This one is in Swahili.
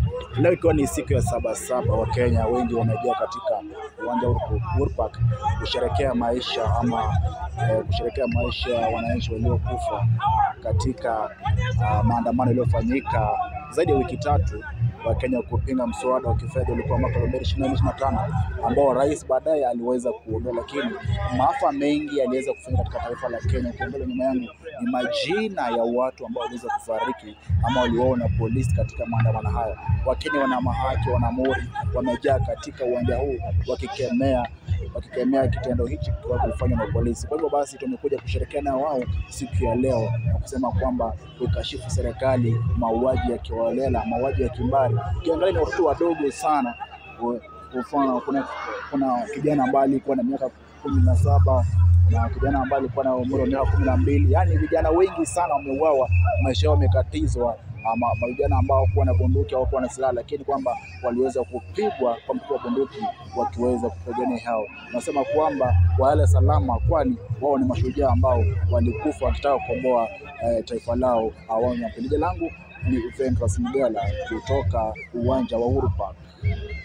Leo ikiwa ni siku ya Sabasaba, Wakenya wengi wamejaa katika uwanja wa Uhuru Park kusherekea maisha ama eh, kusherekea maisha ya wananchi waliokufa katika ah, maandamano yaliyofanyika zaidi ya wiki tatu wa Kenya kupinga mswada wa kifedha ulikuwa mwaka 2024-2025 ambao rais baadaye aliweza kuondoa, lakini maafa mengi yaliweza kufanyika katika taifa la Kenya. Ukiangalia nyuma yangu ni majina ya watu ambao waliweza kufariki ama waliuawa na polisi katika maandamano haya. Wakenya wana mahaki, wana mori, wamejaa katika uwanja huu wakikemea wakikemea kitendo hichi kwa kufanywa na polisi. Kwa hivyo basi tumekuja kusherehekea na wao siku ya leo na kusema kwamba ukashifu serikali mauaji ya kiholela, mauaji ya kimbari. Ukiangalia ni watoto wadogo sana. Kwa mfano kuna, kuna kijana ambaye alikuwa na miaka kumi na saba na kijana ambaye alikuwa na umri wa miaka kumi na mbili yaani vijana wengi sana wameuawa, maisha yao yamekatizwa ama ama vijana ambao hawakuwa na bunduki hawakuwa na silaha, lakini kwamba waliweza kupigwa kwa mtutu wa bunduki wakiweza kupigania hao. Nasema kwamba wale salama, kwani wao ni mashujaa ambao walikufa wakitaka kukomboa eh, taifa lao awamu ya pili. Jina langu ni Ventus Mgala kutoka uwanja wa Uhuru Park.